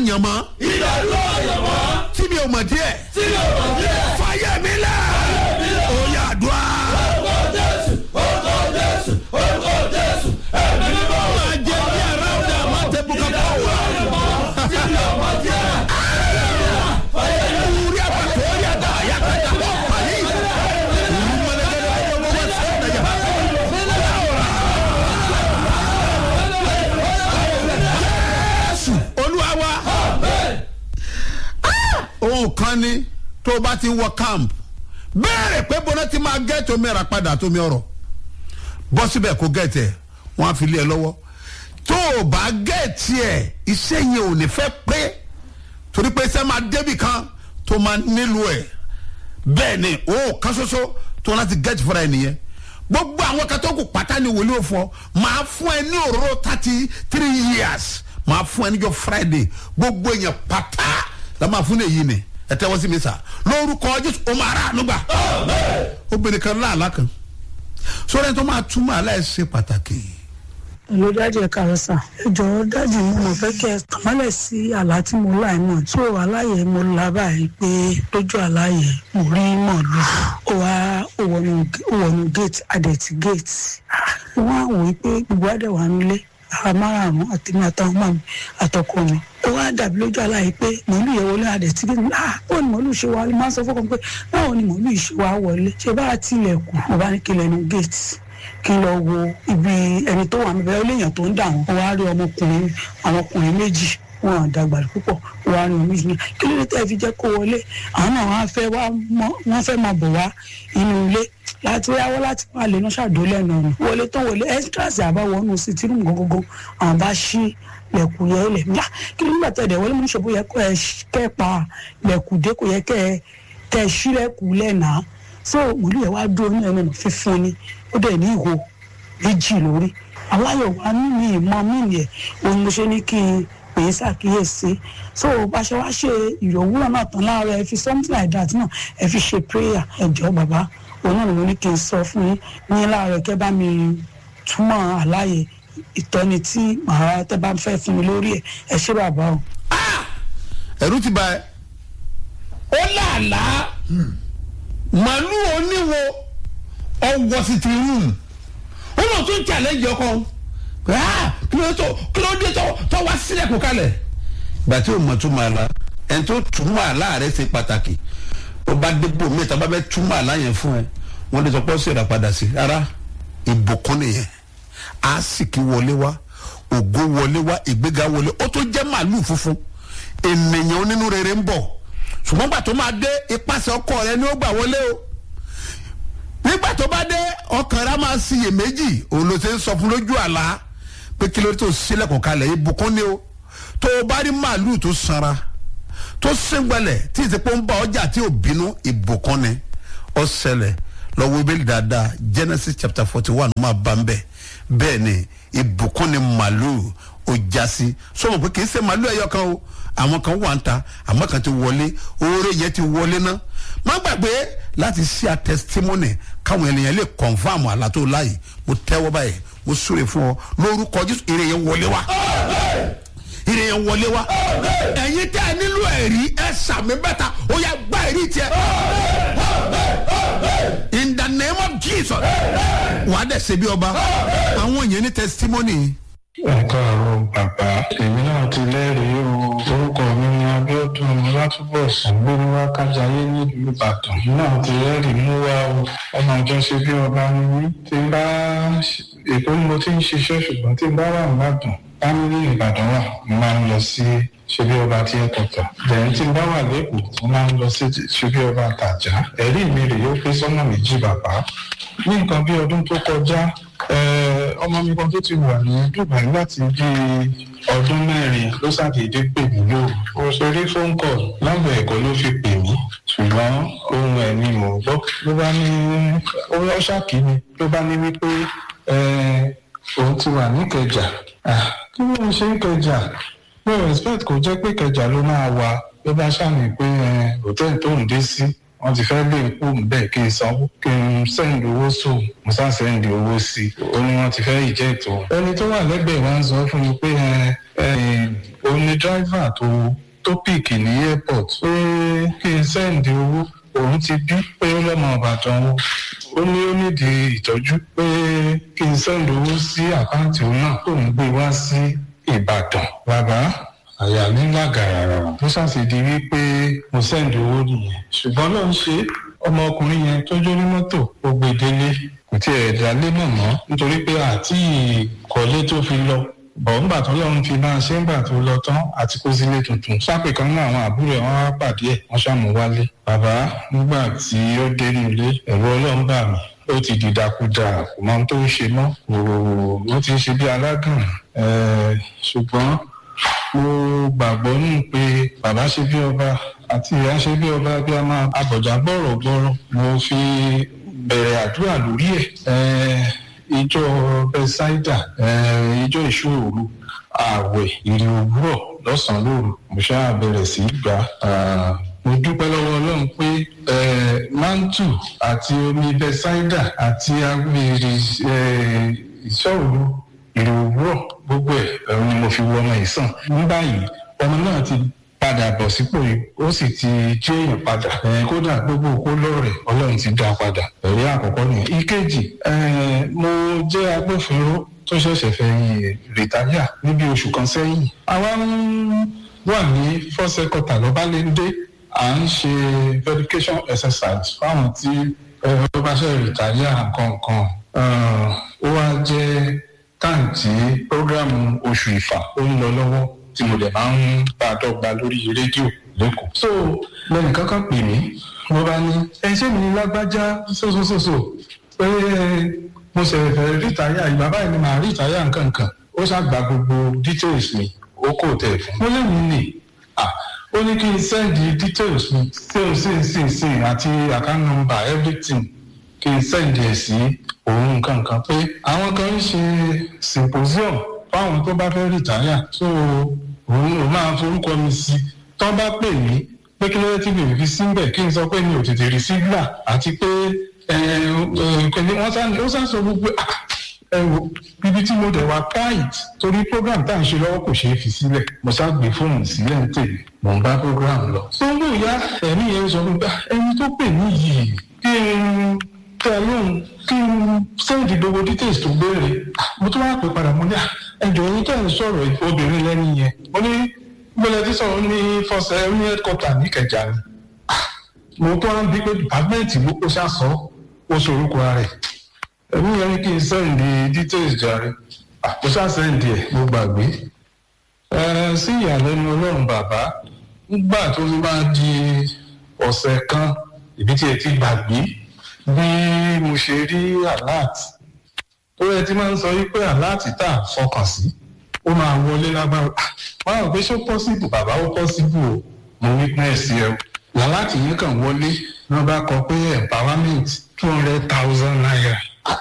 àyànmọ́ ìdádúró àyànmọ́ tí mi ò mọ̀ díẹ̀ tí yóò mọ̀ díẹ̀. fàyè mi lẹ̀ ó yà dùn á. orúkọ jésù orúkọ jésù orúkọ jésù ẹ̀mí mímọ́. máa jẹ ní ara ọ̀dà máa tẹ bùkà bọ̀ wá. tí yóò mọ̀ díẹ̀. Uri àpàtó orí àdá àyàkàtà bọ̀ pàlí. Ìlú mọ̀lẹ́gẹ́dẹ́ ayé owó wá sí ọ̀dà yà. Jésù Olúwa wa. Ohun kan ni tó o bá ti wọ camp béèrè pé bọ́lá ti máa gẹ́ẹ̀tì omi ẹ̀rà padà tómi ọ̀rọ̀ bọ́ síbẹ̀ kó gẹ́ẹ̀tì ẹ̀ wọ́n á fi lé ẹ lọ́wọ́ tó o bá gẹ́ẹ̀tì ẹ̀ iṣẹ́ yẹn ò ní fẹ́ pé torí pé iṣẹ́ máa débì kan tó máa nílò ẹ̀ bẹ́ẹ̀ ni o kan ṣoṣo tó láti gẹ́ẹ̀tì fúnra ẹ̀ nìyẹn gbogbo àwọn kan tó kù pátá ni wòlíì òfò máa fún ẹ ní òróró thirty three years máa fún ẹ níjọ friday gbogbo èèyàn pátá la máa fún èyí ni ẹ tẹ́wọ́ sí mi sà lórúkọ jésù o máa rà ànúgbà obìnrin kan láàlá kan sọ́dọ̀ ẹni tó máa túmọ̀ aláìsí pàtàkì ló dájú ẹ káàárọ̀ sà ẹ jọ̀ọ́ dájú mo mọ̀ fẹ́ kẹ́ ẹ tàmálẹ̀ sí àlá tí mo lá náà tí ò aláyẹ mo la báyìí pé lójú àláyẹ mo rí mọ̀lú ó wá ó wọnú ó wọnú gate adẹ̀tí gate wọ́n á wò ó pé gbogbo àdẹ̀wà nílé ara márààrún àtẹ̀mí àtàwọn máa mi àtọkọ mi ó wá dàbí lójú àláyé pé mọ̀lú yẹn wọlé adẹ̀tí gate ah báwo ni mọ̀lú ṣe wá máa ń sọ fọ́kàn pé báwo ni mọ̀lú yìí ṣe wá wọlé ṣe bá tilẹ̀kùn mo bá ní kí lẹ́nu gate kí n lọ wo ibi ẹni tó wà níbẹ̀ ó léèyàn tó ń dà wọ́n wọ́n á rí ọmọkùnrin àwọn ọkùnrin méjì wọn à dàgbà púpọ̀ wọ́n á rí ọmọ méjì ní kí ló dé tẹ́ ẹ fi jẹ́ kó wọlé àwọn náà wọ́n á fẹ́ wá mọ́ wọ́n fẹ́ máa bọ̀ wá inú ilé láti wáwọ́ láti máa lè náà ṣàdólẹ̀ náà nù wọlé tó wọlé extras àbáwọnú sí tìrú gbogbogbò àwọn bá ṣí lẹ̀kùn yẹn lẹ̀ mí kí ló ń gbà tẹ̀ dẹ̀ wọlé mú ṣòbó yẹ kó ẹ kẹ́ pa lẹ̀kùn dé kò yẹ kẹ́ ẹ tẹ̀ ṣí lẹ̀kùn lẹ̀ náà so wòlíì yẹn wá dúró ní ẹnu fífún ni ó dẹ̀ ní ìhò méjì lórí aláyọ̀ wá mímì ìmọ̀ mímì ẹ̀ òun mo ṣe ní kí n pè é ṣàkíyèsí so bá ṣe wá ṣe ìrọ̀wúrọ̀ náà tán láàárọ̀ ẹ fi something like that náà ẹ fi ṣe prayer ẹ jọ̀ọ́ bàbá òun náà ni mo ní kí n sọ fún yín ní láàárọ̀ kẹ́ bá mi túmọ̀ àláyé ìtọ́ni tí màá tẹ́ bá fẹ́ fún mi lórí ẹ̀ ẹ ṣé bàbá o. ẹ̀rú ti ba ẹ ó làálàá màálù oníwo ọwọ́ sí ti rúùmù ó lọ tún challenge ọkọ ah kí ló tó kí ló dé tó tó wá sílẹ̀ kó kalẹ̀. ìgbà tí o mọ̀ tún máa la ẹni tó túmọ̀ àlá rẹ̀ ṣe pàtàkì ó bá débò mẹ́ta bá bẹ́ túmọ̀ àlá yẹn fún ẹ wọ́n lè sọ pé ó sì rà padà sí rárá ìbùkún nìyẹn àásìkí wọlé wá ògo wọlé wá ìgbéga wọlé ó tó jẹ́ màálù funfun ènìyàn onínú rere ń bọ̀ ṣùgbọ́n gbà tó máa dé ipasẹ̀ ọkọ rẹ ni ó gbà wọlé o nígbà tó bá dé ọkàn rẹ máa ṣiyè méjì òun ló ṣe ń sọ fún lójú àlá pé kí ló dé tó sílẹ̀kùn kalẹ̀ ìbùkún ni o tó o bá rí màálù tó sanra tó sẹ́ngbẹ̀lẹ̀ tí ìsèpọ̀ ń bá ọjà tí ò bínú ìbùkún ni ó ṣẹlẹ̀ lọ́wọ́ ibèlì dáadáa genesis chapter forty one máa bá ń bẹ̀ bẹ́ẹ̀ ni ìbùkún ni màálù ó jásí sọmọ pé kì í ṣe màálù ẹ̀yọ kan o àwọn kan wà ń ta àmọ́ kan ti wọlé oore yẹn ti wọlé ná má gbàgbé láti ṣí a testimony káwọn ènìyàn lè confam àlá tó láàyè mo tẹ́wọ́ báyìí mo súre fún ọ lórúkọ jésù ire yẹn wọlé wa ire yẹn wọlé wa ẹ̀yin tẹ́ ẹ nílò ẹ̀rí ẹ sàmì bẹ́ta ó yà gbá ẹ̀rí tiẹ̀ in the name of jesus wà á dẹ̀ ṣe bí ọba àwọn yẹn ní testimony ẹ káàárọ̀ bàbá èmi náà ti lẹ́rìí o orúkọ mi ni abiodun ọlátúbọ̀sùn gbéni wá kájayé nílùú ìbàdàn èmi náà ti lẹ́rìí mú wá o ọmọ ìjọ ṣe bí ọba ni mí tí n bá èkó ni mo ti ń ṣiṣẹ́ ṣùgbọ́n tí n bá wà nìbàdàn fámílì ìbàdàn wà mo máa ń lọ sí ṣe bí ọba tí ẹ kọ̀tà lẹ́yìn tí n bá wà lẹ́kọ̀ọ́ mo máa ń lọ sí ṣe bí ọba tàjà ẹ̀rí mi rèé ó pé sọ́nà méjì bàbá ní nǹkan bí ọdún tó kọjá ọmọ mi kan tó ti wà ní dubai láti bí ọdún mẹ́rin ló ṣàdédé pè mí lóru mo ṣe rí phone call nọ́mbà ẹ̀kọ́ ló fi pè mí ṣùgbọ́n ohun ẹ̀ ni mò ń gbọ́ ló bá ní ó ṣàkí mi ló bá ní wípé òun ti wà níkẹjà kí ló ń ṣe ń kẹjà mo respect kò jẹ́ pé kẹjà ló máa wà ló bá ṣàmì pé hòtẹ́ẹ̀lì tó ń dé sí wọ́n ti fẹ́ lé ikú bẹ́ẹ̀ kí n sanwó kí n sẹ́ndì owó sóò mo sá sẹ́ndì owó sí i ó ní wọ́n ti fẹ́ ìjẹ́ ètò. ẹni tó wà lẹ́gbẹ̀ẹ́ wa ń sọ fún mi pé òun ní dráìvà tó tó pìkì ní airport pé kí n sẹ́ǹdì owó òun ti bí pé ó lọ́mọ ìbàdàn o ó ní ó nídìí ìtọ́jú pé kí n sẹ́ǹdì owó sí àkáǹtì òun náà tó ń gbé wá sí ìbàdàn bàbá àyà mi lágàrà ó ṣàṣìdí wípé mo sẹ́ǹdì owó nìyẹn ṣùgbọ́n náà ń ṣe ọmọkùnrin yẹn tó jó ní mọ́tò ó gbé délé kò tiẹ̀ dálé mọ̀ mọ́ nítorí pé àti ìkọ́lé tó fi lọ bọ̀ ńgbà tó lọ́run fi máa ṣe ńgbà tó lọ tán àti kó sílé tuntun sápè kan náà àwọn àbúrò ẹ̀ wọ́n wá pàdé ẹ̀ wọ́n ṣàmú wálé bàbá nígbà tí ó dé nílé ẹ̀rọ ọlọ́run bà mí ó ti dìdàkudà kò mọ ohun tó ń ṣe mọ́ kò ó ti ń ṣe bí alágàn ṣùgbọ́n mo gbàgbọ́ nù pé bàbá ṣe bí ọba àti ìyá ṣe bí ọba bí a máa abọ̀jà gbọ́rọ̀ gbọ́rọ̀ mo fi bẹ̀rẹ̀ àdúrà lórí ẹ̀ ìjọ bẹ́sáìdà ìjọ ìṣòro ààwẹ̀ ìrì òwúrọ̀ lọ́sàn-án lóru mo ṣáà bẹ̀rẹ̀ sí í gbà mo dúpẹ́ lọ́wọ́ ọlọ́run pé mantu àti omi bẹ́sáìdà àti agbèrè ìṣòro ìrì òwúrọ̀ gbogbo ẹ̀ ẹ̀rù ni mo fi wọ ọmọ ìsàn ní báyìí ọmọ náà ti padà bọ̀ sípò yìí ó sì ti jẹ́ èèyàn padà kódà gbogbo òkú lọ́rẹ̀ ọlọ́run ti dá padà ẹ̀rí àkọ́kọ́ nìyẹn. ìkejì mo jẹ́ agbófinró tó ṣẹ̀ṣẹ̀ fẹ́ yìn rìtáyà níbi oṣù kan sẹ́yìn. àwa ń wà ní fọ́sẹ̀kọ̀tà lọ́bálẹ́ndé à ń ṣe verification exercise fáwọn tí ó bá ṣe rìtáyà nǹkan ó wá jẹ́ táǹtì prógrámù oṣù ìfà ó ń lọ lọ́wọ́ tí mo dẹ̀ máa ń bá a dọ́gba lórí rédíò lẹ́kọ̀ọ́. so lẹ́nu kankan pè mí mo bá ní ẹ ṣé mi ní lágbájá sósòsòsò pé mo ṣe fẹ́ rìtáyà ìgbà báyìí ni màá rìtáyà nǹkan kan ó ṣàgbà gbogbo details mi ó kò tẹ̀ fún. mo lẹ́yìn ní ó ní kí n send details mi same same same same àti account number everything kí n send ẹ̀ sí òun nǹkan kan pé àwọn kan ń ṣe symposium fáwọn tó bá fẹ́ rìtáyà so òun ò máa forúkọ mi sí tó bá pè mí pé kí ló dé tí mi ò fi síbẹ̀ kí n sọ pé mi ò tètè rí sígbà àti pé wọ́n sá sọ gbogbo ẹ wo ibi tí mo dẹ̀ wá káìt torí program tá à ń ṣe lọ́wọ́ kò ṣeé fi sílẹ̀ mo sá gbé fóònù sílẹ̀ ń tèmi mò ń bá program lọ. tó ń bò yá ẹ̀mí yẹn sọ fún mi ẹni tó pè mí yìí kí n tẹ lóhùn kí n sẹ́ǹdì gbogbo details tó béèrè mo tún wá pè padà mo ní ẹjọ́ yín tẹ̀ ń sọ̀rọ̀ obìnrin lẹ́nu yẹn mo ní gbọ́dọ̀ tí sọ̀rọ̀ ní fọ́sẹ̀ ní headquarter ní Ìkẹjà ni mo tó wá ń bí pé dìpámẹ́ǹtì ló kó sàsọ ó sorúkọ rẹ̀ ẹ̀mí yẹn ní kí n sẹ́ǹdì details jàre mo sá sẹ́ǹdì ẹ̀ mo gbàgbé sí ìyàlẹ́nu ọlọ́run bàbá nígbà tó fi máa di ọ̀sẹ̀ kan ìbí tí ẹ ti gbàgbé bí mo ṣe rí alert tó yẹ ti máa ń sọ wípé alert tá a fọkàn sí ó máa wọlé lágbára wọn àwọn pé ṣó possible bàbá ó possible o mo witness ẹ o alert yẹn kàn wọlé wọn bá kọ pé empowerment two hundred thousand naira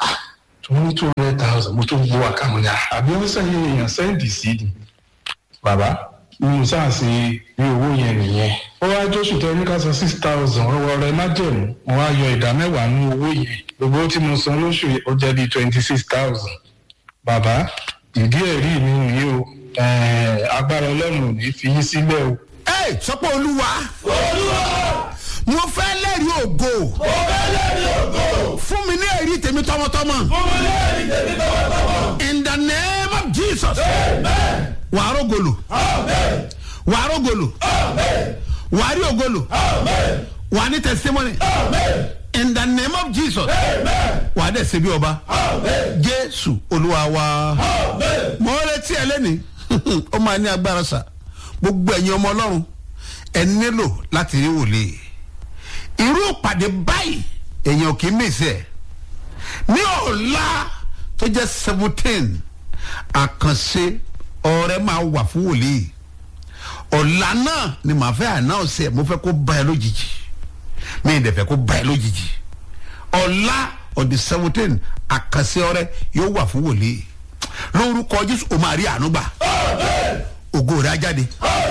tó ní two hundred thousand mo tún gbọ́ àkàmù ni àbí wọ́n sẹ́yìn èèyàn sẹ́ǹdì sí ni bàbá mo sáà sí rí owó yẹn nìyẹn ó wá jóṣù tó ní ká san six thousand ọwọ́ rẹ má jẹ̀mú mo wá yọ ìdá mẹ́wàá ní owó yẹn gbogbo tí mo san lóṣù ó jẹ́ bíi twenty six thousand bàbá ìdí ẹ̀rí mi nìyí o agbára ọlọ́run ò ní fi yín sílẹ̀ o. ẹ sọpọ olúwa olúwa mo fẹ́ lẹ́rìí ògo mo fẹ́ lẹ́rìí ògo fún mi ní èrí tèmi tọmọtọmọ fún mi lẹ́rìí tèmi tọwọ́tọwọ́. in the name of jesus amen wàá rògolo amen wàá rògolo amen wàá rí ògolo amen wàá ní testimony amen in the name of jesus amen wàá dẹ̀ ṣe bí ọba amen jésù olúwa wa amen. mo retí ẹ lẹ́ni ó máa ní agbára sà gbogbo ẹ̀yin ọmọ ọlọ́run ẹ nílò láti rí wòlíì irú ìpàdé báyìí èèyàn kì í mèsì ẹ̀ ní ọ̀la tó jẹ́ seventeen àkànṣe ọ̀rẹ́ máa wà fún wòlíì ọ̀la náà ni màá fẹ́ ànáùsì ẹ̀ mo fẹ́ kó bá ẹ lójijì mi ì dẹ̀ fẹ́ kó bá ẹ lójijì ọ̀la ọ̀dì seventeen àkànṣe ọ̀rẹ́ yóò wà fún wòlíì lórúkọ jésù o máa rí àánú gbà ògo rẹ̀ á jáde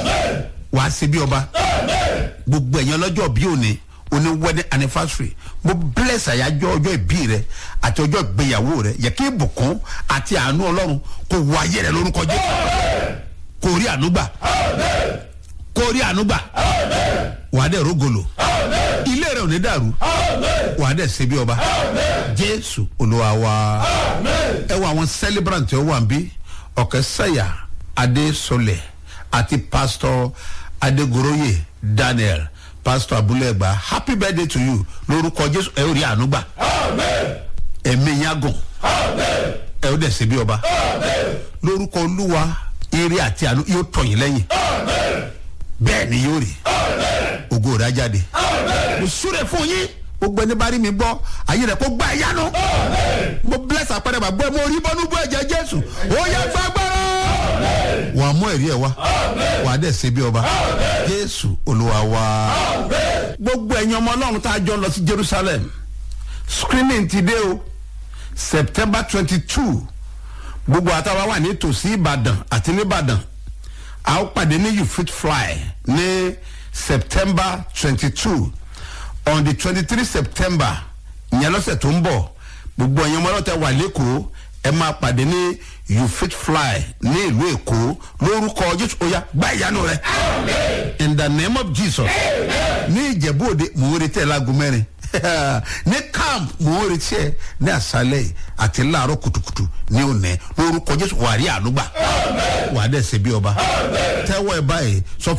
wàá ṣe bí ọba gbogbo ẹ̀yàn lọ́jọ́ bí òní oní wedding anniversary mo bless àyájọ́ ọjọ́ ìbí rẹ àti ọjọ́ ìgbéyàwó rẹ yẹ kí ìbùkún àti àánú ọlọ́run kò wọ ayé rẹ lórúkọ jésù kò rí ànúgbà kò rí ànúgbà wà á dẹ̀ rógolo ilé rẹ̀ ò ní dàrú wà á dẹ̀ ṣe bí ọba jésù olúwa wa ẹ wọ àwọn celebrant tí ó wà ń bí ọ̀kẹ́ sẹ́yà adésọlẹ̀ àti pastor adégoroyè daniel pastor abúlẹ̀gbà happy birthday to you lórúkọ jésù ẹ ó rí ànúgbà ẹ̀mí yágùn ẹ ó dẹ̀ ṣe bí ọba lórúkọ olúwa eré àti àánú yóò tọ̀yìn lẹ́yìn bẹ́ẹ̀ ni yóò rí ògo rẹ̀ á jáde mo súre fún yín gbogbo ẹni bá rí mi gbọ́ ayé rẹ̀ kó gbá ẹ yánu mo bless àpẹẹrẹ bàbá ẹ mo rí bọ́nú bọ́ ẹ̀jẹ̀ jésù ó yẹ gbàgbọ́rọ̀ wà á mú ẹ̀rí ẹ̀ wá wà á dẹ̀ ṣe bí ọba jésù olúwa wá gbogbo ẹ̀yin ọmọ ọlọ́run tá a jọ lọ sí jerusalem screening ti dé o september twenty two gbogbo àtàwọn wà ní tòsí ìbàdàn àti nìbàdàn a ó pàdé ní you fit fly ní september twenty two on the twenty three september ìyẹn lọ́sẹ̀ tó ń bọ̀ gbogbo ẹ̀yin ọmọ ọlọ́tẹ̀ wà lẹ́kọ̀ọ́ ẹ máa pàdé ní you fit fly ní ìlú èkó lórúkọ jésù oya gbá ìyanu rẹ in the name of jesus ní ìjẹ̀bú òde mò ń retí ẹ̀ láago mẹ́rin ní camp mò ń retí ẹ̀ ní àṣálẹ̀ yìí àti láàárọ̀ kùtùkùtù ní òní lórúkọ jésù wà á rí àánú gbà wà á dẹ̀ ṣe bí ọba tẹ́wọ́ ẹ báyìí sọ